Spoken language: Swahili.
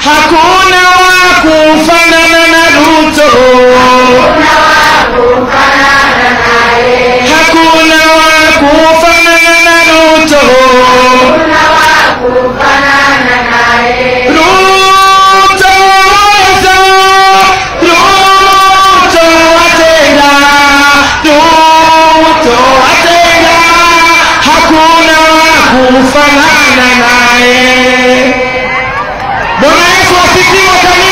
hakuna wa kufanana na Ruto, hakuna wa kufanana na Ruto. Ruto waweza, Ruto watenda, Ruto watenda, hakuna wa kufanana naye. Bwana Yesu asifiwe kanisa.